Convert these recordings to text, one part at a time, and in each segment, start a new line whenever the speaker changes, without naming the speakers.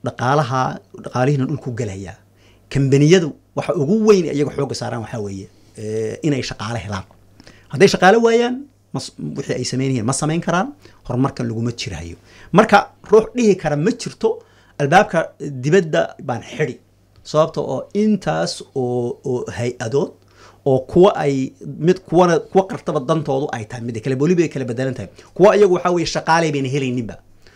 dhaqaalaha dhaqaalihiina dhulku gelayaa kambaniyadu waxa ugu weyn iyaga xooga saaraan waxaa weeye eh, inay shaqaale helaan hadday shaqaale waayaan mas- wixii ay sameynayeen ma samayn karaan horumarkan laguma jirayo marka ruux dhihi kara ma jirto albaabka dibadda baan xidi sababta oo intaas oo oo hay-adood oo kuwa ay mid kuwana kuwa qartaba dantoodu ay tahay mid kale weliba ay kala bedelan tahay kuwa iyagu waxaa weeye shaqaale bayna helayninba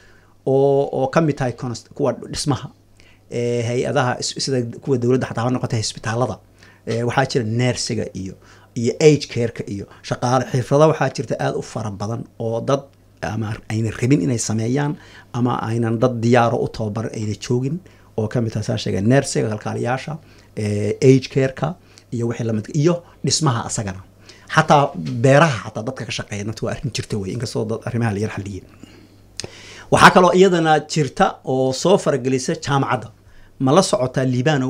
oo oo ka mid tahay const- kuwa dhismaha ee, hay-adaha is- sida kuwa dowladda xataa ha noqotay isbitaalada ee, waxaa jira neersiga iyo iyo age careka iyo shaqaale xirfado waxaa jirta aada u fara badan oo dad ama ayna rabin inay sameeyaan ama aynan dad diyaaro u tababaran ayna joogin oo ka mid tahay saa sheega neersiga kalkaaliyaasha ee, age careka iyo wixii lamid iyo dhismaha asagana xataa beeraha xataa dadka ka shaqeeya nafta waa arrin jirta wey inkastoo dad arrimaha la yar xaliyay waxaa kaloo iyadana jirta oo soo faragelisa jaamacadda ma la socotaa liibanow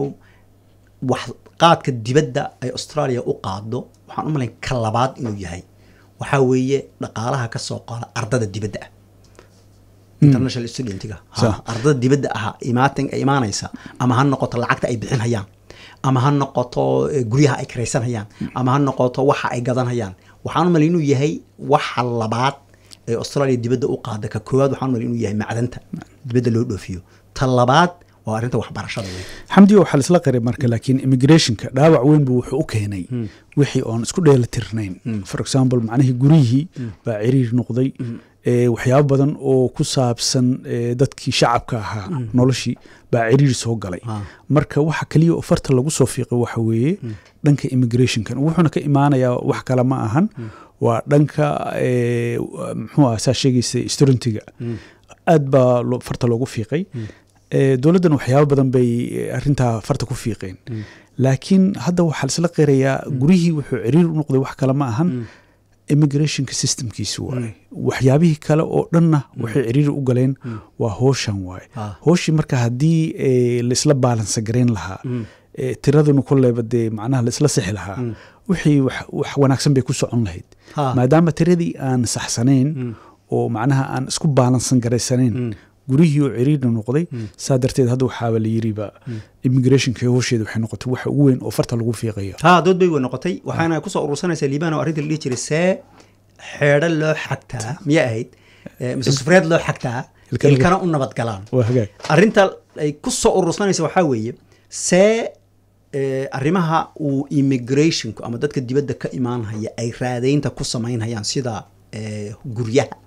wax qaadka dibadda ay australia u qaado waxaan u malayn ka labaad inuu yahay waxaa weeye dhaqaalaha ka soo qaada ardada dibadda ah international studentiga Ha,
Sax.
ardada dibadda ah imaatin imaanaysa ama ha noqoto lacagta ay bixinhayaan ama ha noqoto eh, guryaha ay karaysanhayaan ama ha noqoto waxa ay gadanhayaan waxaan u malay inuu yahay waxa labaad ee australia dibadda u qaada ka koowaad waxaan u malay inuu yahay macdanta dibadda loo dhoofiyo ta labaad waa arrinta waxbarashada wey
xamdiga waxaa laisla qaray marka laakiin immigrationka dhaawac weyn buu wuxuu u keenay wixii oon isku dheelatirnayn for example macnihii guryihii baa ciriir noqday ee, waxyaabo badan oo ku saabsan ee, dadkii shacabka ahaa noloshii baa ciriir soo galay
Ah.
marka waxa keliya oo farta lagu soo fiiqay waxa weeye dhanka immigrationkan wuxuuna ka imaanayaa wax kale ma ahan waa dhanka ee, muxuu ah saa sheegaysa studentiga aad baa loo- farta loogu fiiqay Ee, dowladdan waxyaabo badan bay eh, arrintaa farta ku fiiqeen laakiin hadda waxaa laisla qirayaa gurihii wuxuu ciriir u noqday wax kale ma ahan immigrationka systemkiisi waaye waxyaabihii kale oo dhanna waxay ciriiri u galeen waa hooshan waaye
Ah.
hooshii marka haddii eh, laisla baalansa garayn lahaa eh, tiraduna koleyba dee macnaha laisla sixi lahaa wixii wax wax wanaagsan bay ku socon lahayd
Ha.
maadaama tiradii aan saxsanayn oo macnaha aan isku baalansan garaysanayn gurihii oo ciriirna noqday saa darteed hadda waxaaba la yiriba immigrationka hoosheeda waxay noqotay waxa ugu weyn oo farta lagu fiiqayo
ha dood bay wey noqotay waxaana kusoo urursanaysaa liibaan oo arrinta la dhihi jiray see xeedho loo xagtaa miyay ahayd Eh, mise sufreed loo xagtaa
Ilkana-
ilkana u nabad galaan
waa hagaag
arrinta ay ku soo urursanaysa waxaa weeye see eh, arrimaha uu immigrationku ama dadka dibadda ka imaanhaya ay raadaynta ku samaynhayaan sida eh, guryaha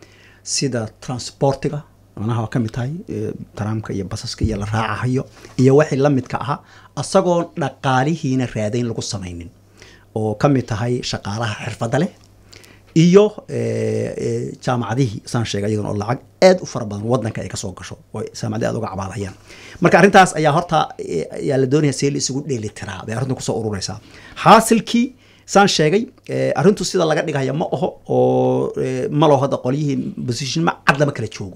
sida transportiga manaha waa ka mid tahay eh, taraamka iyo basaska iyo la raacahayo iyo wixii la midka ahaa asagoo dhaqaalihiina raadayn lagu samaynin oo ka mid tahay shaqaalaha xirfadda leh iyo eh, eh, jaamacadihii saan sheegay iyagana oo lacag aad u fara badan wadanka ay kasoo gasho oo jaamacadii aad uga cabaadayaan marka arrintaas ayaa horta eh, ayaa la doonaya see la isugu dheelitiraa bay arrintu kusoo ururaysaa xaasilkii saan sheegay eh, arrintu sida laga dhigaya ma aho oo eh, ma laho hadda qolyihii position ma cad lama kala joogo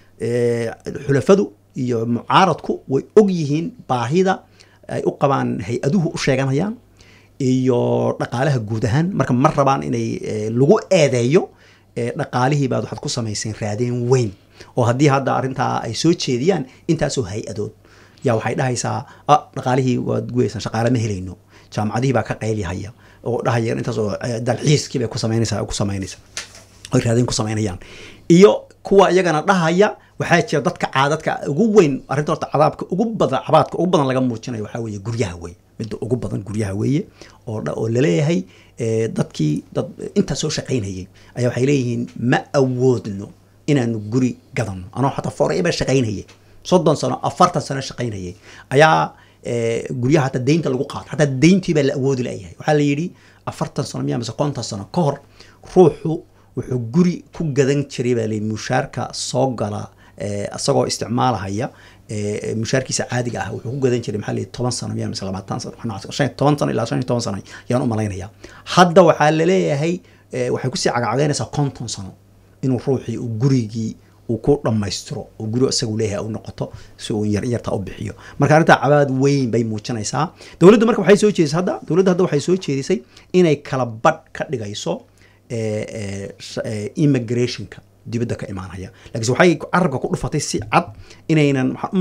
Eh, xulafadu iyo mucaaradku way og yihiin baahida ay u qabaan hay-aduhu u sheeganayaan iyo dhaqaalaha guud ahaan marka ma rabaan inay eh, lagu eedeeyo eh, dhaqaalihii baad waxaad ku samayseen raadeen weyn oo haddii hadda arrintaa ay soo jeediyaan intaasoo hay-adood yaa waxay dhahaysaa ah dhaqaalihii waad guweysaan shaqaale ma helayno jaamacadihii baa ka qaylihaya oo dhahaya intaasoo eh, dalxiiskii bay ku samaynaysaa ku samaynaysaa ay raadin ku samaynayaan iyo kuwa iyagana dhahaya waxaa jira dadka caadadka ugu weyn arrinta horta cadaabka ugu badan cabaadka ugu badan laga muujinayo waxaa weeye guryaha weeye midda ugu badan guryaha weeye oo dha- oo laleeyahay eh, dadkii dad intaa soo shaqaynayay ayaa waxay leeyihiin ma awoodno inaanu guri gadano anoo xataa forever shaqaynayay soddon sano afartan sano shaqaynayay ayaa eh, guryaha hataa deynta lagu qaado hataa deyntii baa la awoodi layahay waxaa la yidhi afartan sano miya mise konton sano ka hor ruuxu wuxuu guri ku gadan jiray baa layidhi mushaarka soo gala eh, isagoo isticmaalahaya eh, mushaarkiisa caadiga ah wuxuu ku gadan jiray maxaa la yidhi toban sano miya mise labaatan sano waxaan nacas- shan iyo toban sano ilaa shan iyo toban sano yaan u malaynaya hadda waxaa laleeyahay eh, waxay kusii cagacagaynaysaa konton sano inuu ruuxii uu gurigii uu ku dhammaystiro oo guri isagu leeyahay u noqoto si uu yar yarta u bixiyo marka arrintaa cabaad weyn bay muujinaysaa dowladdu marka waxay soo jeedisay hadda dowladda hadda waxay soo jeedisay inay kala badh ka dhigayso eh, eh, sh- eh, immigrationka dibadda ka imaanaya laakiinse waxay carabka ku dhufatay si cad inaynan waxaan u